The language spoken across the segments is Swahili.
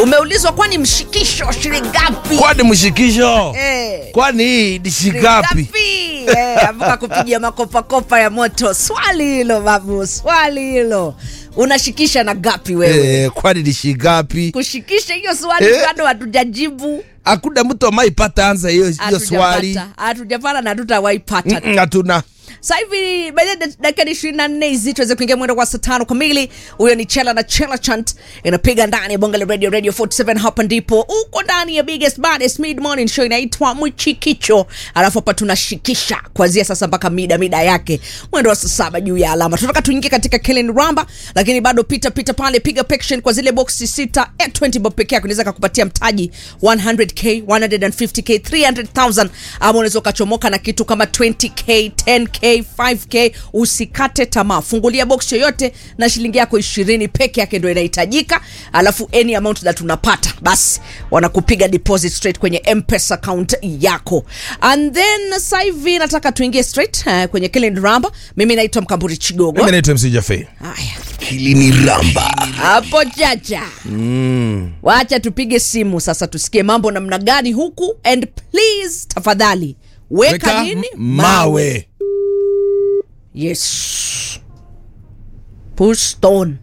umeulizwa kwani mshikisho shilingi ngapi kwani mshikisho Eh. kwani hii ni shingapi Ngapi? Eh, avuka kupiga makopakopa ya moto swali hilo babu swali hilo unashikisha na gapi wewe eh, kwani ni shingapi kushikisha hiyo swali Eh. bado hatujajibu hakuna mtu amaipata anza hiyo hiyo swali hatujapata hatujapata na hatutawaipata Mm, hatuna sasa hivi baada dakika ishirini na nne hizi tuweze kuingia mwendo kwa saa tano kamili huyo ni chela na chela chant inapiga ndani ya bonga la radio radio 47 hapa ndipo uko ndani ya biggest baddest mid morning show inaitwa mchikicho alafu hapa tunashikisha kuanzia sasa mpaka mida mida yake mwendo wa saa saba juu ya alama tunataka tuingie katika Kellen Ramba lakini bado pita pita pale piga pection kwa zile boxi sita at 20 bob peke yake unaweza kukupatia mtaji 100k 150k 300000 ama unaweza ukachomoka na kitu kama 20k 10k 5k usikate tamaa fungulia box yoyote na shilingi yako ishirini peke yake ndo inahitajika alafu any amount that unapata basi wanakupiga deposit straight kwenye mpesa account yako and then sasa hivi nataka tuingie straight uh, kwenye Kellen Ramba mimi naitwa Mkamburi Chigogo mimi naitwa mc jafe haya kilini ramba hapo chacha mm. wacha tupige simu sasa tusikie mambo namna gani huku and please tafadhali weka, weka nini mawe yes push stone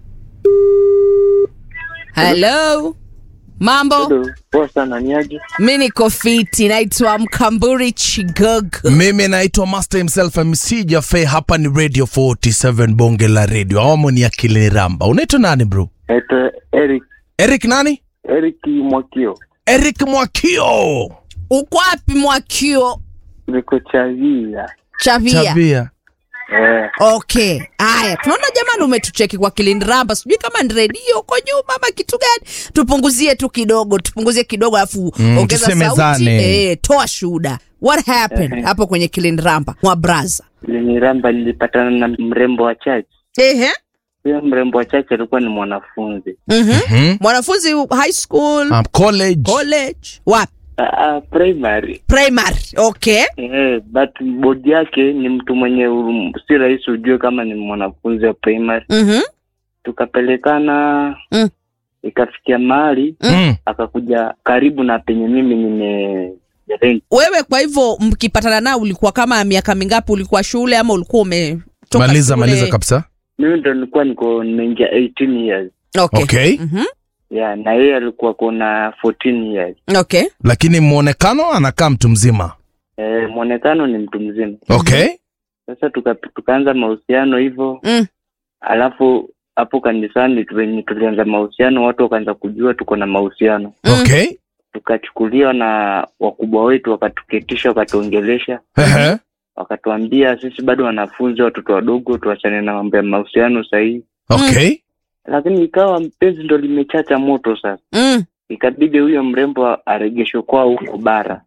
hello mambo Hello, poa sana ni aje? mi niko fiti naitwa mkamburi chigogo mimi naitwa master himself mc jafe hapa ni radio 47 bonge la radio awamu ni ya kilini ramba unaitwa nani bro Naitwa Eric eric nani Eric Mwakio, eric mwakio uko wapi mwakio niko Chavia. chavia chavia Eh, okay haya tunaona jamani umetucheki kwa kilindiramba sijui kama ni redio uko nyuma ama kitu gani tupunguzie tu kidogo tupunguzie kidogo alafu Mm, ongeza sauti tusemezane. eh, toa shuhuda what happened hapo kwenye kilindiramba mwa braza Leniramba nilipatana na mrembo wa church. ehe Huyo mrembo wa church alikuwa ni mwanafunzi. mhm hmm? mwanafunzi high school um, college college wapi Ah, ah, primary. primary okay Eh, but bodi yake ni mtu mwenye um, si rahisi ujue kama ni mwanafunzi wa primary. mhm Tukapelekana Mm. ikafikia mahali mm. akakuja karibu na penye mimi nime rent. wewe kwa hivyo mkipatana nao ulikuwa kama miaka mingapi ulikuwa shule ama ulikuwa umetoka maliza shule? maliza kabisa Mimi ndo nilikuwa niko nimeingia 18 years. okay, okay Mhm. Yeah, na yeye alikuwa kona 14 years. okay lakini mwonekano anakaa mtu mzima Eh, mwonekano ni mtu mzima. okay Sasa tuka, tukaanza mahusiano hivyo, mm. alafu hapo kanisani tu- venye tulianza mahusiano, watu wakaanza kujua tuko na mahusiano, Mm. okay tukachukuliwa na wakubwa wetu, wakatuketisha, wakatuongelesha, Ehe. wakatuambia sisi bado wanafunzi, watoto wadogo, tuachane na mambo ya mahusiano sahihi. okay Lakini ikawa mpenzi ndo limechacha moto sasa, Mm. ikabidi huyo mrembo aregeshwe kwao huko bara.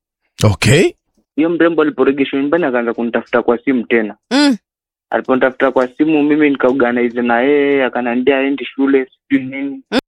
okay Hiyo mrembo aliporegeshwa nyumbani, akaanza kunitafuta kwa simu tena Mm. aliponitafuta kwa simu mimi nikaorganize na yeye akaniambia aendi shule sijui nini